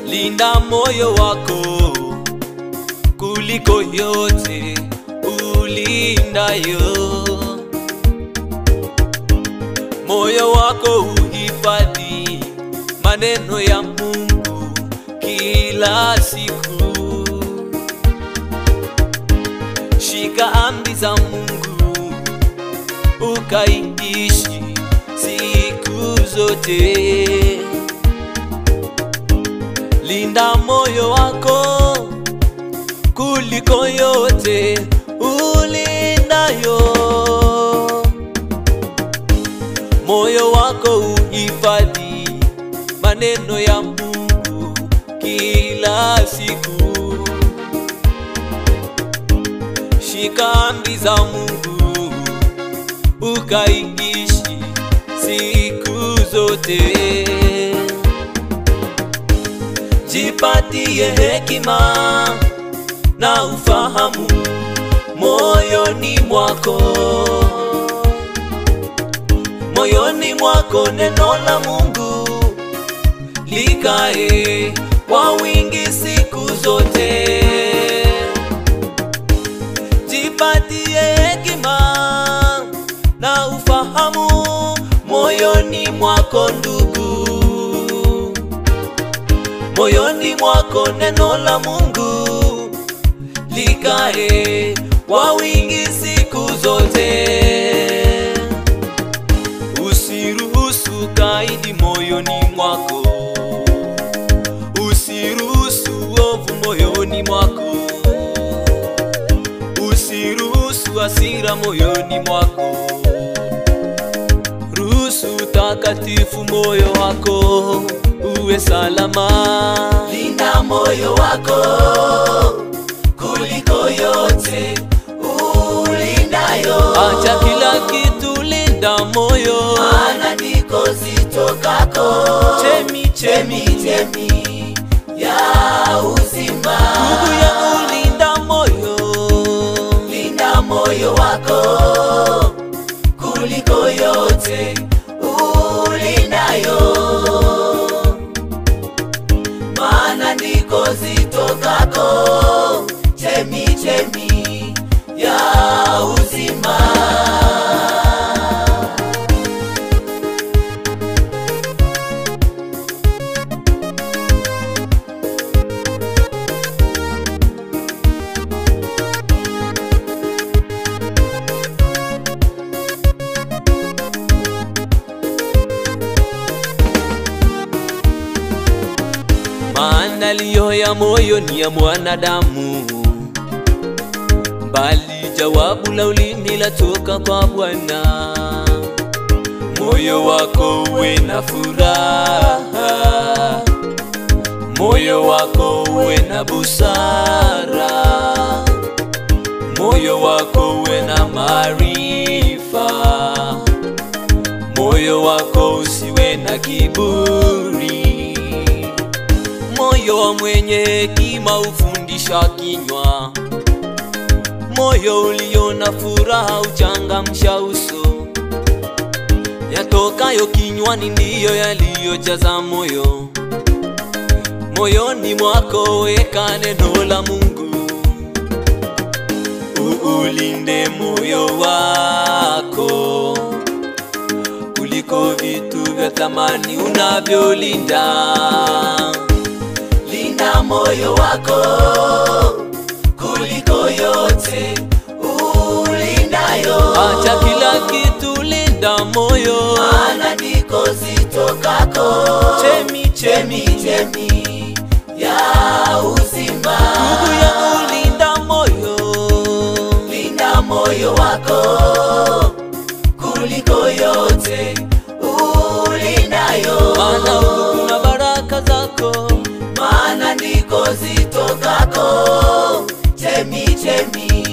linda moyo wako kuliko yote ulindayo. Moyo wako uhifadhi maneno ya Mungu kila siku. Shika amri za Mungu ukaiishi siku zote. Linda moyo wako kuliko yote ulindayo. Moyo wako uhifadhi maneno ya Mungu kila siku. Shika amri za Mungu ukaiishi siku zote. Jipatie hekima na ufahamu moyoni mwako, moyoni mwako neno la Mungu likae kwa wingi siku zote. Jipatie hekima na ufahamu moyoni mwako ndugu, moyoni mwako neno la Mungu likae kwa wingi siku zote. Usiruhusu kaidi moyoni mwako, usiruhusu ovu moyoni mwako, usiruhusu hasira moyoni mwako. Ruhusu takatifu moyo wako uwe salama. Linda moyo wako kuliko yote ulindayo, Acha kila kitu, linda moyo. maana ndiko zitokako Chemi chemi, chemchemi ya uzima. ndugu yangu, linda moyo. Linda moyo wako kuliko yote ulindayo, maana ndiko zitokako chemchemi ya uzima. Maandalio ya moyo ni ya mwanadamu, bali jawabu la ulimi latoka kwa Bwana. Moyo wako uwe na furaha, moyo wako uwe na busara, moyo wako uwe na maarifa, moyo wako usiwe na kiburi. Moyo wa mwenye hekima hufundisha kinywa, moyo ulio na furaha huchangamsha uso. Yatokayo kinywani ndiyo yaliyojaza moyo. Moyoni mwako weka neno la Mungu, uulinde moyo wako kuliko vitu vya thamani unavyolinda. Linda moyo wako kuliko yote ulindayo, Acha kila kitu, linda moyo. maana ndiko zitokako Chemi chemi, chemchemi ya uzima. ndugu yangu, linda moyo. Linda moyo wako kuliko yote ulindayo, Maana huku kuna baraka zako. maana ndiko zitokako chemchemi